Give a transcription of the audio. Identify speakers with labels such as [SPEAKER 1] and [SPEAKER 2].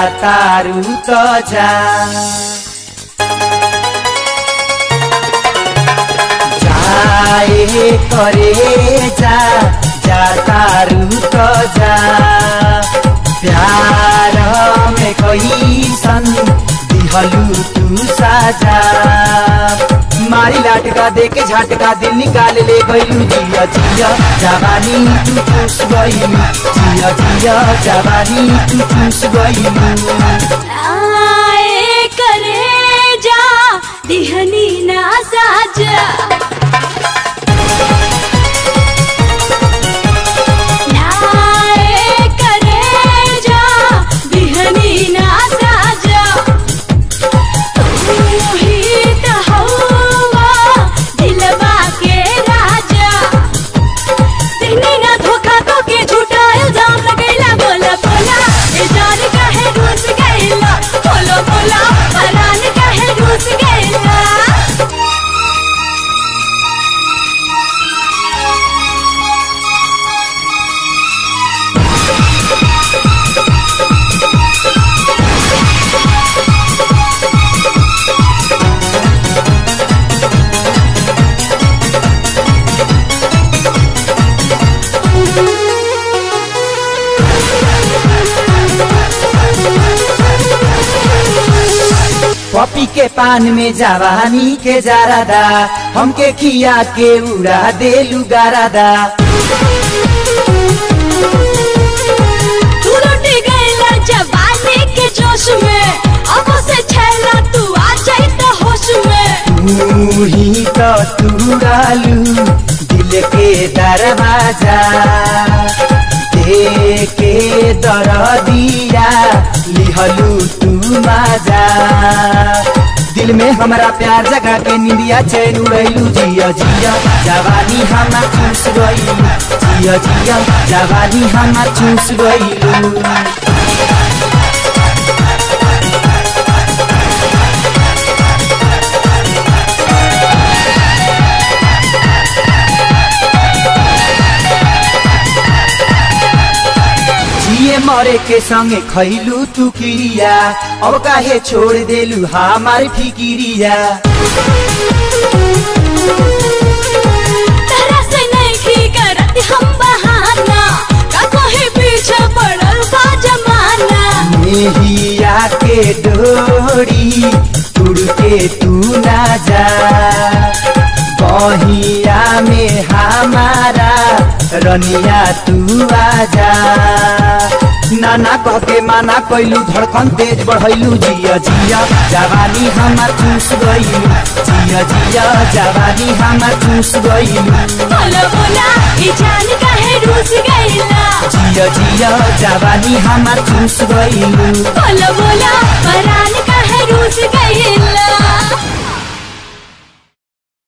[SPEAKER 1] तारू त जा जाए करे जा जा तारू त जा प्यार में कैसन दिहलू तू साजा मारी लाटका दे के झटका दिल निकाल ले गईलू जिया जिया जवानी तू चूस गईलू जिया जिया जवानी तू चूस गईलू
[SPEAKER 2] आए करे जा दिहनी ना साजा नाए करे जा दिहनी ना साजा तू ही त हवा दिलवा के राजा दिहनी ना धोखा तो के झूठा इल्जाम लगैला बोला बोला ए जान काहे रूस गैला बोलो बोला परान काहे रूस गैला
[SPEAKER 1] पपी के पान में जवानी के जारादा हमके खिया के उड़ा देलू गारादा
[SPEAKER 2] तू लुट गैला जवानी के जोश में अब से छैला तू आ जाई त होश में
[SPEAKER 1] तू ही तो तुरालू दिल के दरवाजा दे के दर दिया लिहलू तू माजा दिल में हमारा प्यार जगा के निंदिया चैन उड़ैलू जिया जिया जवानी हमा चूस गईलू जिया जिया जवानी हमा चूस गईलू जिए मरे के संगे खैलू तू किरिया अब काहे छोड़ देलू हमार फिकिरिया
[SPEAKER 2] तरह से नहीं करत हम बहाना का कोई पीछे पड़ल बा जमाना
[SPEAKER 1] मेहिया के डोरी तुड़ के तू ना जा बहिया में हमारा रनिया तू आजा नाना कह के माना कैलू धड़कन तेज बढ़ैलू जिया जिया जवानी हमार चूस गईलू जिया जिया जवानी हमार चूस गईलू
[SPEAKER 2] बोलो बोला ई जान काहे रूस गैला
[SPEAKER 1] जिया जिया जवानी हमार चूस गईलू
[SPEAKER 2] बोलो बोला परान काहे रूस गैला